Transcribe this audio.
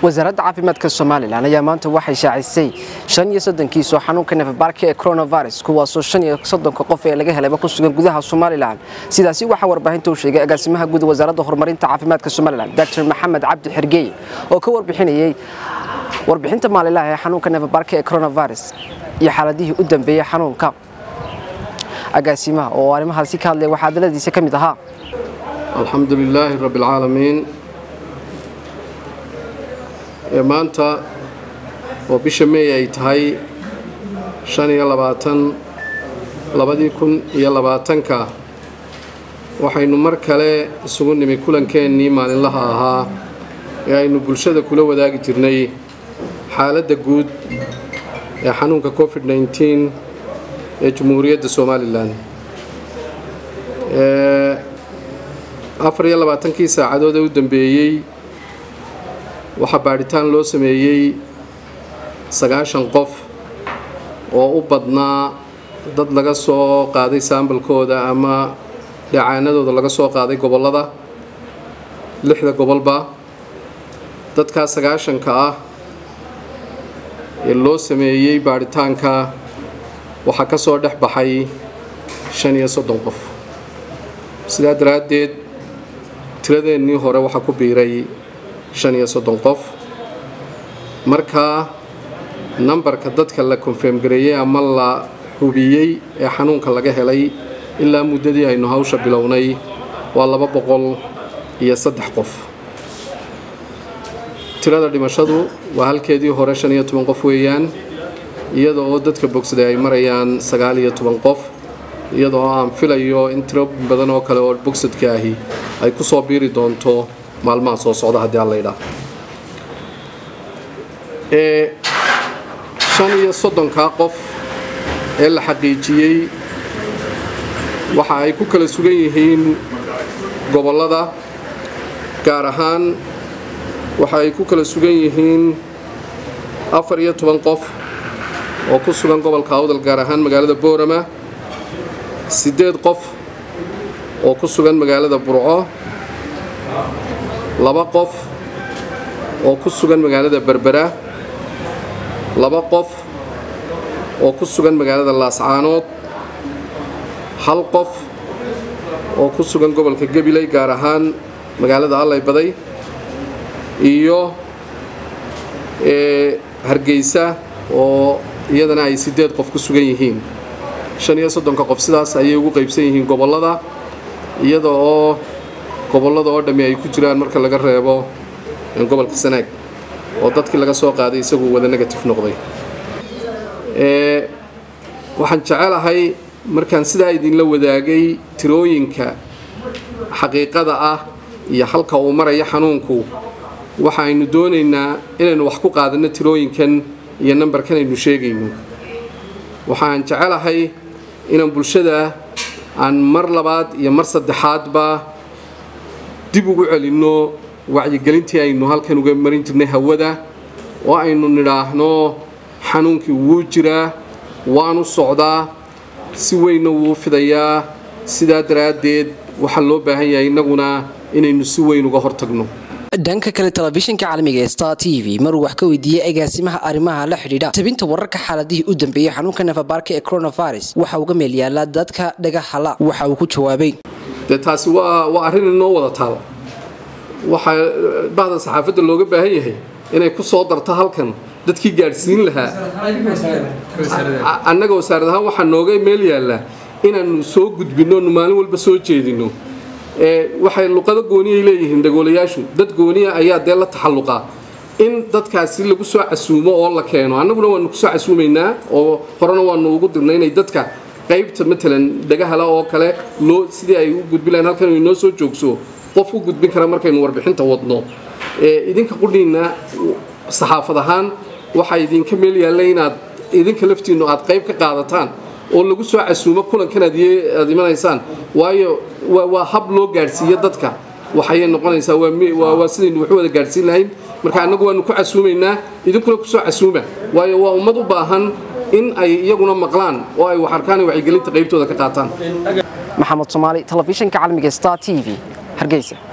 wasaaradda caafimaadka somalilan ayaa maanta waxay shaacisay shan iyo soddonkiisoo xanuunka nefabaarka ee coronavirus kuwaasoo shan iyo soddonka qof ee laga helayba ku sugan gudaha somalilan sidaasi waxaa warbaahinta u sheegay agaasimaha guud wasaaradda horumarinta caafimaadka somalilan dr maxamed cabdi xergeeye oo ka warbixinayay warbixinta maalinlaha ee xanuunka nefabaarka ee coronavirus iyo xaaladihii u dambeeyey xanuunka agaasimaha oo arrimahaasi ka hadlaya waxaa hadaladiisa ka mid ahaa alxamdu lilaahi rabbi alcaalamiin maanta oo bisha meey ay tahay shan iyo labaatan labadii kun iyo labaatanka waxaynu mar kale isugu nimi kulankeenii maalinlaha ahaa ee aynu bulshada kula wadaagi jirnay xaaladda guud ee xanuunka covid nneteen ee jamhuuriyadda somalilan afar iyo labaatankii saacadood ee u dambeeyey waxaa baadhitaan loo sameeyey sagaashan qof oo u badnaa dad laga soo qaaday saambalkooda ama dhacaanadooda laga soo qaaday gobollada lixda gobolba dadkaas sagaashanka ah ee loo sameeyey baadhitaanka waxaa ka soo dhex baxay shan iyo soddon qof sidaa daraaddeed tiradeennii hore waxaa ku biiray shan iyo soddon qof markaa nambarka dadka la konfeem gareeyey ama la hubiyey ee xanuunka laga helay ilaa muddadii aynu hawsha bilownay waa laba boqol iyo saddex qof tirada dhimashadu waa halkeedii hore shan iyo toban qof weeyaan iyada oo dadka bogsaday ay marayaan sagaal iyo toban qof iyada oo aan filayo in tiro badan oo kale oo bogsadka ahi ay ku soo biiri doonto maalmaha soo socda haddii alla idhaa ee shan iyo soddonkaa qof ee la xaqiijiyey waxa ay ku kala sugan yihiin gobollada gaar ahaan waxa ay ku kala sugan yihiin afar iyo toban qof oo ku sugan gobolka awdal gaar ahaan magaalada boorama siddeed qof oo ku sugan magaalada burco laba qof oo ku sugan magaalada berbera laba qof oo ku sugan magaalada laascaanood hal qof oo ku sugan gobolka gabiley gaar ahaan magaalada allay baday iyo hargeysa oo iyadana ay siddeed qof ku sugan yihiin shan iyo soddonka qof sidaas ayay ugu qaybsan yihiin gobollada iyada oo gobollada oo dhammi ay ku jiraan marka laga reebo gobolka sanaag oo dadkii laga soo qaaday isagu wada negative noqday waxaan jecelahay markaan sidaa idinla wadaagay tirooyinka xaqiiqada ah iyo halka uu maraya xanuunku waxaaynu doonaynaa inaynu wax ku qaadanno tirooyinkan iyo nambarkan aynu sheegayno waxaan jecelahay inaan bulshada aan mar labaad iyo mar saddexaadba dib ugu celinno wacyigelintii aynu halkan uga marin jirnay hawada oo aynu nidhaahno xanuunkii wuu jiraa waanu socdaa si weynna wuu fidayaa sidaa daraaddeed waxaa loo baahan yahay innaguna inaynu si weyn uga hortagno dhanka kale telefishinka caalamiga ee star t v maruu wax ka weydiiyey agaasimaha arrimaha la xidhiidha tabinta wararka xaaladihii u dambeeyey xanuunka nefabaarka ee coronavirus waxa uga meel yaallaa dadka dhagahala waxa uu ku jawaabay dee taasi waa waa arrin inoo wada taal waxaa bahda saxaafadda looga baahan yahay inay ku soo darto halkan dadkii gaadhsiin lahaa annaga wasaarad ahaan waxaa nooga meel yaallaa inaannu soo gudbinno nu maalin walba soo jeedinno waxay luqado gooniyay leeyihiin dhagoolayaashu dad gooniya ayaa dee la taxalluqaa in dadkaasi lagu soo casuumo oo la keeno annaguna waanu kusoo casuumaynaa oo horena waanu ugu dirnay inay dadka qaybta matalan dhagahala oo kale loo sidii ay u gudbin lahayn halkan inoo soo joogso qof u gudbin kara markaynu warbixinta wadno idinka qudhiinna saxaafad ahaan waxaa idinka meel yaalla inaad idinka laftiinnu aad qayb ka qaadataan oo lagu soo casuumo kulankan aad imanaysaan waayo waa hab loo gaadhsiiyo dadka waxayay noqonaysaa waa sidaynu waxu wada gaadhsiin lahayn marka annagu waanu ku casuumaynaa idinkuna kusoo casuuma waayo waa ummad u baahan in ay iyaguna maqlaan oo ay wax arkaan wacyigelinta qaybtooda ka qaataan maxamed soomaali telefishinka caalamiga star t v hargeysa